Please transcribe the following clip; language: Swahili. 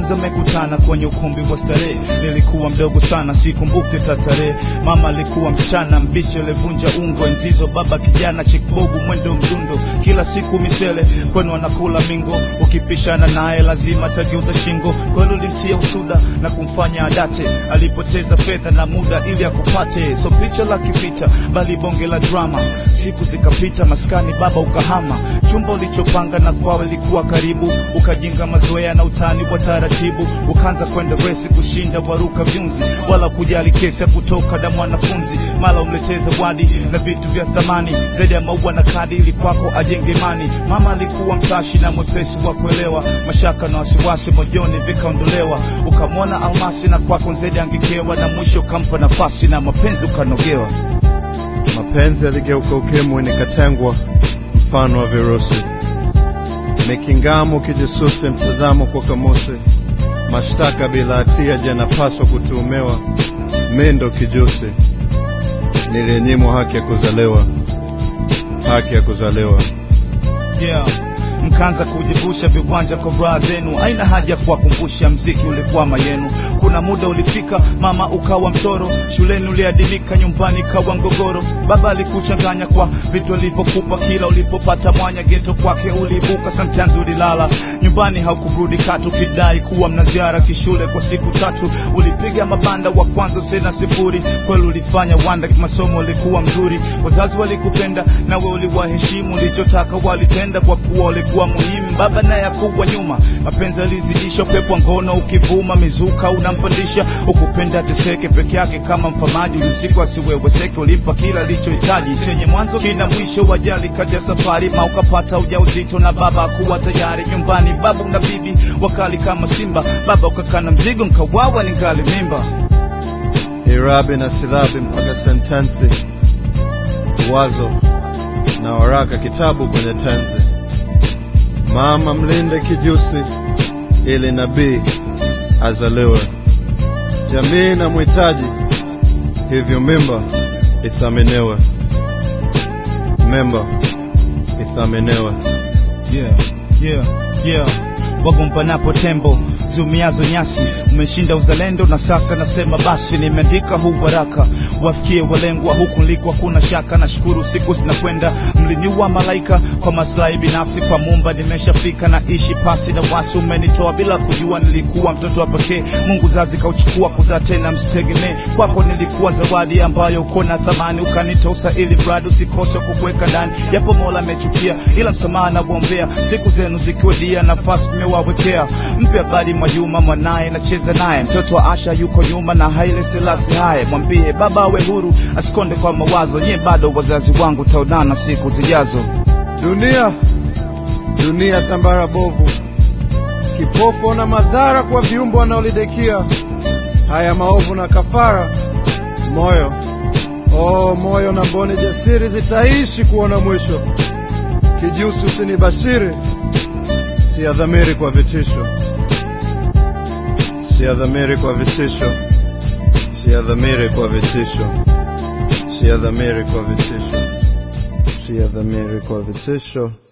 kwanza mekutana kwenye ukumbi wa starehe nilikuwa mdogo sana sikumbuke tatare mama alikuwa msichana mbichi alivunja ungo enzizo baba kijana chikbogu mwendo mdundo kila siku misele kwenu anakula mingo ukipishana naye lazima tageuza shingo kwenu ulimtia usuda na kumfanya adate alipoteza fedha na muda ili akupate so picha la kivita bali bonge la drama siku zikapita maskani baba ukahama chumba ulichopanga na kwao ilikuwa karibu ukajinga mazoea na utani wa taratibu ukaanza kwenda resi kushinda waruka vyunzi wala kujali kesi ya kutoka na mwanafunzi mala umletee zawadi na vitu vya thamani zaidi ya maua na kadi ili kwako ajenge imani mama alikuwa mtashi na mwepesi wa kuelewa mashaka na wasiwasi moyoni vikaondolewa ukamwona almasi na kwako zedi angekewa na mwisho ukampa nafasi na mapenzi ukanogewa mapenzi yaligeuka ukimwi nikatengwa mfano wa virusi mikingamo kijasusi mtazamo kwa kamusi mashtaka bila hatia janapaswa kutuhumiwa mindo kijusi niliyenyimwa haki ya kuzaliwa haki ya kuzaliwa yeah. mkaanza kujivusha viwanja kwa raha zenu aina haja ya kuwakumbusha mziki ulikwama yenu kuna muda ulifika mama ukawa mtoro shuleni uliadimika nyumbani kawa mgogoro baba alikuchanganya kwa vitu alivyokupa kila ulipopata mwanya geto kwake uliibuka sometimes ulilala nyumbani haukurudi katu kidai kuwa mna ziara kishule kwa siku tatu ulipiga mabanda wa kwanza sena sifuri kweli ulifanya wanda masomo ulikuwa mzuri wazazi walikupenda nawe uliwaheshimu ulichotaka walitenda kwa kuwa ulikuwa muhimu baba naye akuwa nyuma mapenzi alizidisha upepo wa ngono ukivuma mizuka unampandisha ukupenda teseke peke yake kama mfamaji usiku asiweweseke ulimpa kila alichohitaji chenye mwanzo kina mwisho wajali kati ya safari ma ukapata ujauzito na baba akuwa tayari nyumbani babu na bibi wakali kama simba baba ukakana mzigo nkawawa ningali mimba irabi na silabi mpaka sentensi wazo na waraka kitabu kwenye tenzi mama mlinde kijusi ili nabii azaliwe jamii na mhitaji hivyo mimba ithaminiwe mimba ithaminiwe yeah, yeah, yeah. wagombanapo tembo ziumiazo nyasi umeshinda uzalendo na sasa nasema basi nimeandika huu waraka wafikie walengwa huku nliko hakuna shaka nashukuru siku zinakwenda mliniua malaika kwa maslahi binafsi kwa mumba nimeshafika na ishi pasi na wasi umenitoa bila kujua nilikuwa mtoto wa pekee mungu zazi kauchukua kuzaa tena msitegemee kwako nilikuwa zawadi ambayo uko na thamani ukanitosa ili mradi usikose kukuweka ndani yapo mola amechukia ila msamaha nakuombea siku zenu zikiwadia nafasi mmewawekea mpe habari mwajuma mwanaye nacheza naye mtoto wa asha yuko nyuma na haile selasi haye mwambie baba awe huru asikonde kwa mawazo nyie bado wazazi wangu taonana siku zijazo dunia dunia tambara bovu kipofu na madhara kwa viumbe wanaolidekia haya maovu na kafara moyo oh moyo na mboni jasiri zitaishi kuona mwisho kijusi usinibashiri siadhamiri kwa vitisho siadhamiri kwa vitisho siadhamiri kwa vitisho siadhamiri kwa vitisho siadhamiri kwa vitisho